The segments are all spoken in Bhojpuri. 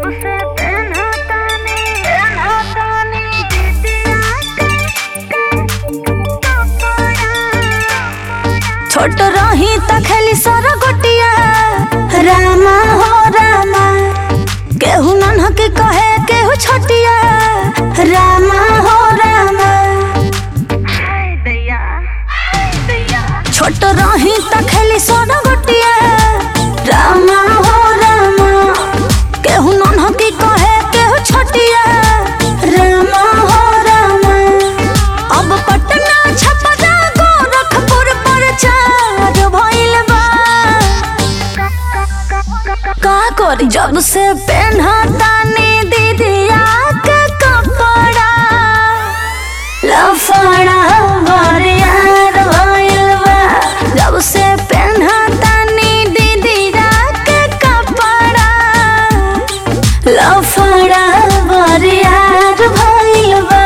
से पेन्हा तानी पेन्हा तानी दीदिया छोट रही त खेली सर गोटिया रामा हो रामा केहू नन्ह के कहे केहू छोटिया रामा हो रामा हाय दैया हाय दैया छोट रही त खेली सर गोटिया रामा हो रामा केहू नन्ह के कहे केहू छोटिया रामा हो रामा अब पटना छपरा गोरखपुर पर चार भइल बा का करी जब से पेन्हा तानी दीदिया के कपड़ा लफड़ा बरियार भइल बा जब से पेन्हा तानी दीदिया के कपड़ा लफड़ा बरियार भइल बा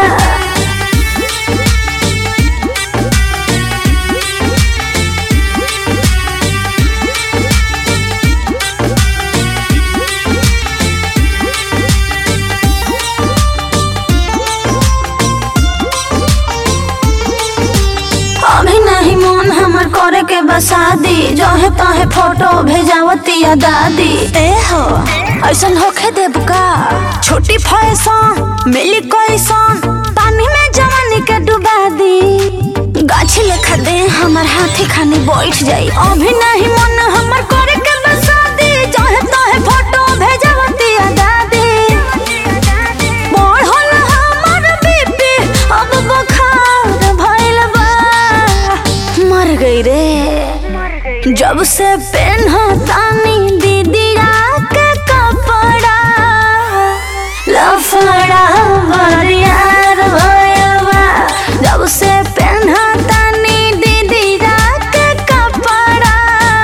अभी नहीं मन हमर करे के बसादी जहे तहे फोटो भेजावतिया दादी ए हो ऐसन होखे देब का छोटी फैशन मिली कैसन पानी में जवानी के डुबा दी गाछी लेखा दे हमर हाथी खानी बैठ जाई अभी नहीं मन हमर करे के बसादी जहे तहे फोटो भेजावतिया दादी बढ़ल हमर बीपी अब बुखार भइल बा मर गई रे मर गई जब से पेन्हा तानी दीदिया के कपड़ा लफड़ा बरियार भइल बा जब से पेन्हा तानी दीदिया के कपड़ा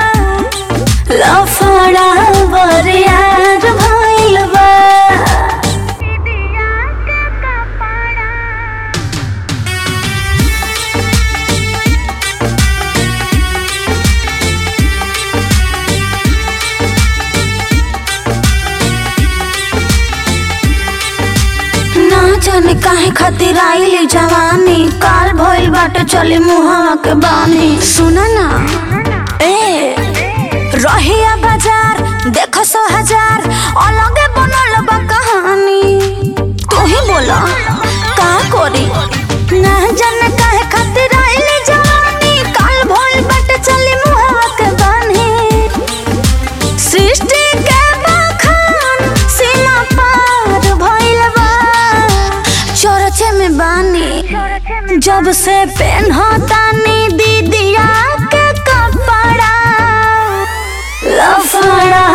लफड़ा बरियार भइल बा दीदिया के कपड़ा ना जाने काहे खातिर आइली जवानी काल भइल बाटे चली मुहावा के बानी सुना ना ए रहिया बाजार देखो सो हजार अलगे बनल बा कहानी तू ही बोला का करी ना जाने काहे खातिर आइली जवानी काल भइल बाटे चली मुहावा के बानी सृष्टि के बखान सीमा पार भइल बा चरचे में बानी चोरचे में जब से पेन्हतानी दीदिया के कपड़ा लफड़ा